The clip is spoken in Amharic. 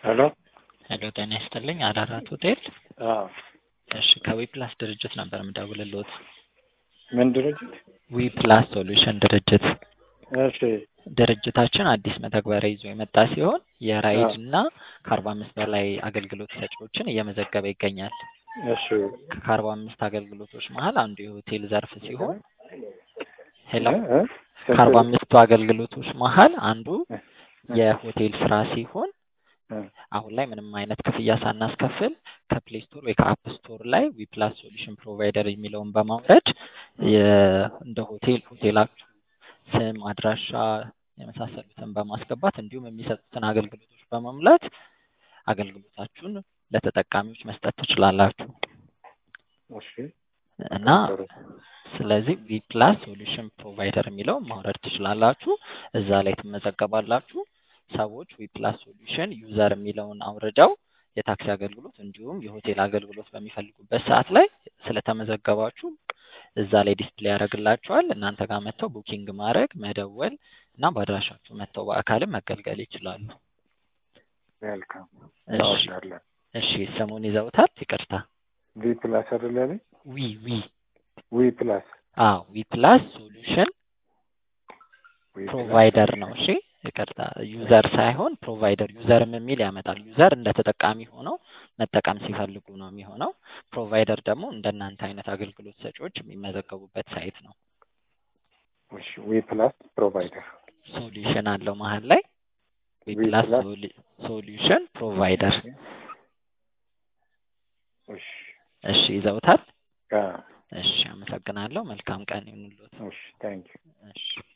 ሄሎ ሄሎ ጤና ይስጥልኝ አዳራት ሆቴል አዎ እሺ ከዊፕላስ ድርጅት ነበር የምደውልልዎት ምን ድርጅት ዊፕላስ ሶሉሽን ድርጅት እሺ ድርጅታችን አዲስ መተግበሪያ ይዞ የመጣ ሲሆን የራይድ እና ከአርባ አምስት በላይ አገልግሎት ሰጪዎችን እየመዘገበ ይገኛል እሺ ከአርባ አምስት አገልግሎቶች መሀል አንዱ የሆቴል ዘርፍ ሲሆን ሄሎ እ እ ከአርባ አምስቱ አገልግሎቶች መሀል አንዱ የሆቴል ስራ ሲሆን እ አሁን ላይ ምንም አይነት ክፍያ ሳናስከፍል ከፕሌይ ስቶር ወይ ከአፕ ስቶር ላይ ዊፕላስ ሶሉሽን ፕሮቫይደር የሚለውን በማውረድ የ- እንደ ሆቴል ሆቴላችሁ ስም፣ አድራሻ የመሳሰሉትን በማስገባት እንዲሁም የሚሰጡትን አገልግሎቶች በመሙላት አገልግሎታችሁን ለተጠቃሚዎች መስጠት ትችላላችሁ እሺ እና ስለዚህ ዊፕላስ ሶሉሽን ፕሮቫይደር የሚለውን ማውረድ ትችላላችሁ። እዛ ላይ ትመዘገባላችሁ። ሰዎች ዊፕላስ ሶሉሽን ዩዘር የሚለውን አውርደው የታክሲ አገልግሎት እንዲሁም የሆቴል አገልግሎት በሚፈልጉበት ሰዓት ላይ ስለተመዘገባችሁ እዛ ላይ ዲስፕሌይ ያደርግላቸዋል። እናንተ ጋር መጥተው ቡኪንግ ማድረግ፣ መደወል እና በአድራሻችሁ መጥተው በአካልም መገልገል ይችላሉ። ዌልካም እሺ ታወሻለን እሺ ስሙን ይዘውታል? ይቅርታ ቪ ፕላስ አይደል ያለኝ ዊ ዊ ዊ ፕላስ አዎ ዊፕላስ ሶሉሽን ዊ ፕላስ ፕሮቫይደር ነው። እሺ ይቅርታ ዩዘር ሳይሆን ፕሮቫይደር ዩዘርም የሚል ያመጣል። ዩዘር እንደ ተጠቃሚ ሆነው መጠቀም ሲፈልጉ ነው የሚሆነው። ፕሮቫይደር ደግሞ እንደናንተ አይነት አገልግሎት ሰጪዎች የሚመዘገቡበት ሳይት ነው። እሺ ዊ ፕላስ ፕሮቫይደር ሶሉሽን አለው መሀል ላይ ዊፕላስ ፕላስ ሶሉሽን ፕሮቫይደር። እሺ እሺ ይዘውታል? አ እሺ አመሰግናለሁ። መልካም ቀን ይሁንልዎት። እሺ ታንክ ዩ እሺ